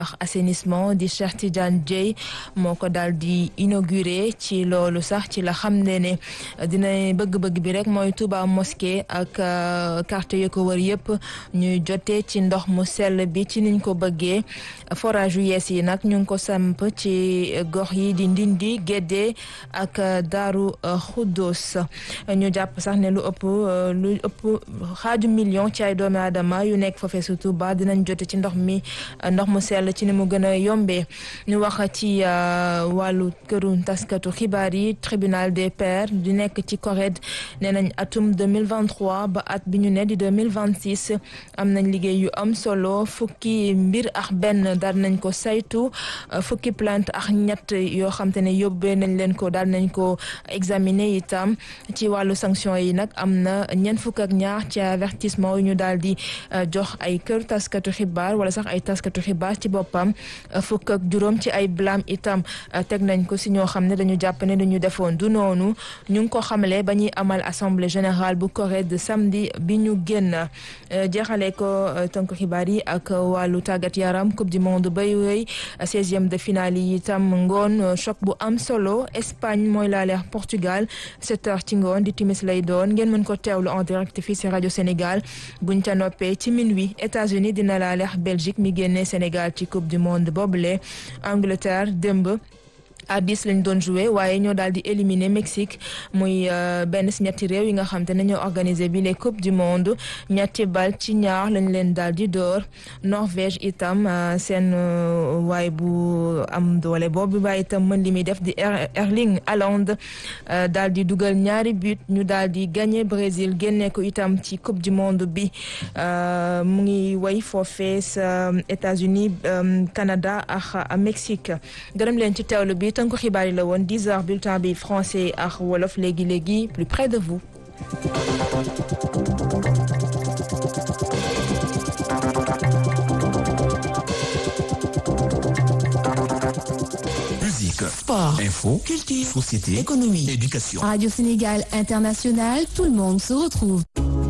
assainissement di Cheikh Tidiane Dieye moo ko daal di inauguré ci loolu sax ci la xam ne ne dina bëgg-bëgg bi rek mooy Touba mosquée ak quartier yu ko wër yëpp ñuy jotee ci ndox mu sell bi ci niñ ko bëggee forage yu yees yi nag ñu ngi ko samp ci gox yi di Ndindi Gédé ak Daaru Xuddoos ñu jàpp sax ne lu ëpp lu ëpp xaaju million ci ay doomi aadama yu nekk foofee su Touba dinañ jote ci ndox mi ndox mu sell ci ni mu gën a yombee ñu wax ci wàllu këru taskatu xibaar yi tribunal des pairs di nekk ci CORED nee nañ atum 2023 ba at bi ñu ne di 2026 am nañ liggéey yu am solo fukki mbir ak benn daal nañ ko saytu fukki plainte ak ñett yoo xam te ne yóbbee nañ leen ko daal nañ ko examiner itam ci wàllu sanction yi nag am na ñeent fukk ak ñaar ci avertissement yu ñu daal di jox ay kër taskatu xibaar wala sax ay taskatu xibaar ci boppam fukk ak juróom ci ay blâme itam teg nañ ko si ñoo xam ne dañu jàpp ne dañu defoon du noonu ñu ngi ko xamle ba ñuy amal assemblée générale bu CORED samedi bi ñu génn jeexale ko tënk xibaar yi ak wàllu tàggat yaram coupe du monde bay wéy seizième de finale yi itam ngoon choc bu am solo Espagne mooy laale Portugal sept heures ci ngoon di timis lay doon ngeen mën ko teewlu en direct fii si rajo Sénégal buñ ca noppee ci minuit États-Unis dina laale Belgique mi génne Sénégal ci coupe du monde boobule Angleterre démb à dix lañ doon joué waaye ñoo daal di éliminer Mexique muy benn si ñetti réew yi nga xam te ne ñoo organisé bi les coupe du monde ñetti bal ci ñaar lañ leen daal di door Norvège itam seen waay bu am doole boobu waaye itam mën li muy def di Erling Haaland daal di dugal ñaari but ñu daal di gagné Brésil génne ko itam ci coupe du monde bi mu ngi way foofee sa États-Unis Canada ak Mexique gërëm leen ci teewlu bi tënku xibaar yi la woon 10 heures bulletin bi français ak wolof léegi léegi plus près de vous. Musique, Sport, info, culture, société, économie. éducation. Radio Sénégal International, tout le monde se retrouve.